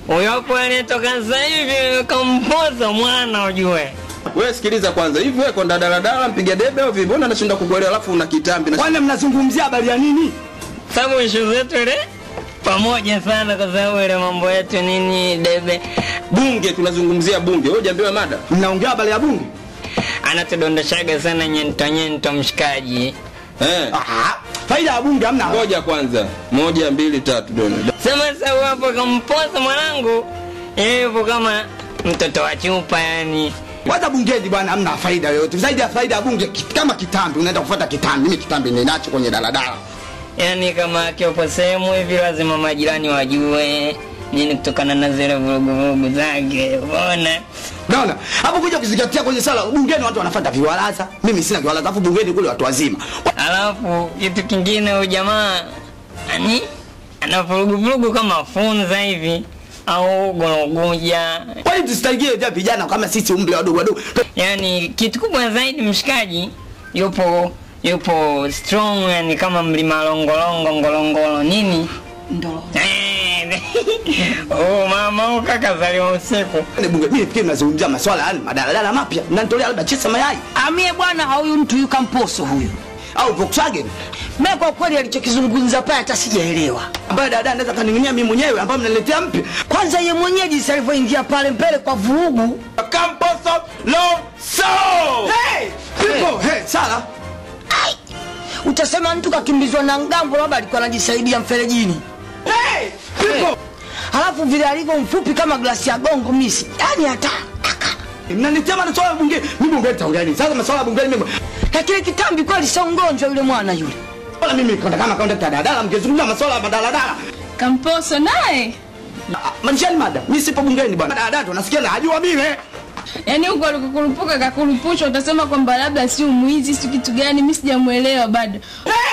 Huyo hapo aliyetoka sasa hivi kampoza mwana ujue. Wewe sikiliza kwanza, hivi wewe konda daladala mpiga debe au vipi? Mbona anashinda kukuelewa alafu una kitambi na Kwani mnazungumzia habari ya nini? Sababu ishu zetu ile pamoja sana kwa sababu ile mambo yetu nini debe bunge tunazungumzia bunge. Wewe hujaambiwa mada? Mnaongea habari ya bunge? anatudondoshaga sana nyento nyento mshikaji. Eh. Ah, faida ya bunge hamna. Ngoja kwanza. Moja, mbili, tatu dona. Sema sasa hapo kampoza mwanangu. Yeye yupo kama mtoto wa chupa yani. Kwanza bungeni bwana hamna faida yoyote. Zaidi ya faida ya bunge ki- kama kitambi unaenda kufuata kitambi. Mimi kitambi ninacho kwenye daladala. Yaani kama akiwepo sehemu hivi lazima majirani wajue nini kutokana na zile vuruguvurugu zake. Unaona? Unaona? Hapo kuja kuzingatia kwenye sala bungeni watu wanafuata viwalaza. Mimi sina viwalaza. Alafu bungeni kule watu wazima. Alafu kitu kingine huyu jamaa ani ana vuruguvurugu kama funza hivi au gologuja. Kwa hiyo tusitaigie vya vijana kama sisi umri wadogo wadogo. Yaani kitu kubwa zaidi mshikaji yupo yupo strong yani kama mlima longolongo ngolongolo nini Ndo. Eh, oh mama huyu kaka zaliwa usiku Ni bunge mimi fikiri mnazungumzia masuala ya madaladala mapya. Mnanitolea labda chesa mayai Amie bwana huyu mtu yuka mposo huyu. au Volkswagen Mimi kwa kweli alichokizungumza pale hata sijaelewa. ambaye dada anaweza kaning'inia mimi mwenyewe ambaye mnaniletea mpya. Kwanza ye mwenyewe jinsi alivyoingia pale mbele kwa vurugu. Camposo lo so. Hey! Pipo, hey, sala. Utasema mtu kakimbizwa na ngambo labda alikuwa anajisaidia mferejini. Hey! Pipo. Halafu vile alivyo mfupi kama glasi ya gongo misi. Yaani hata aka. Mnaniletea masuala ya bunge. Mimi bunge nitaongea nini? Sasa masuala ya bunge mimi. Lakini kitambi kweli sio ngonjwa yule mwana yule. Wala mimi konda kama konda daladala mngezungumza masuala ya madaladala. Kamposo naye Ah, Manishani mada. Mimi sipo bungeni bwana. Daladala ndo nasikia na hajua mimi. yaani huko alikukurupuka kakurupushwa, utasema kwamba labda si mwizi si kitu gani, mi sijamuelewa bado. Hey!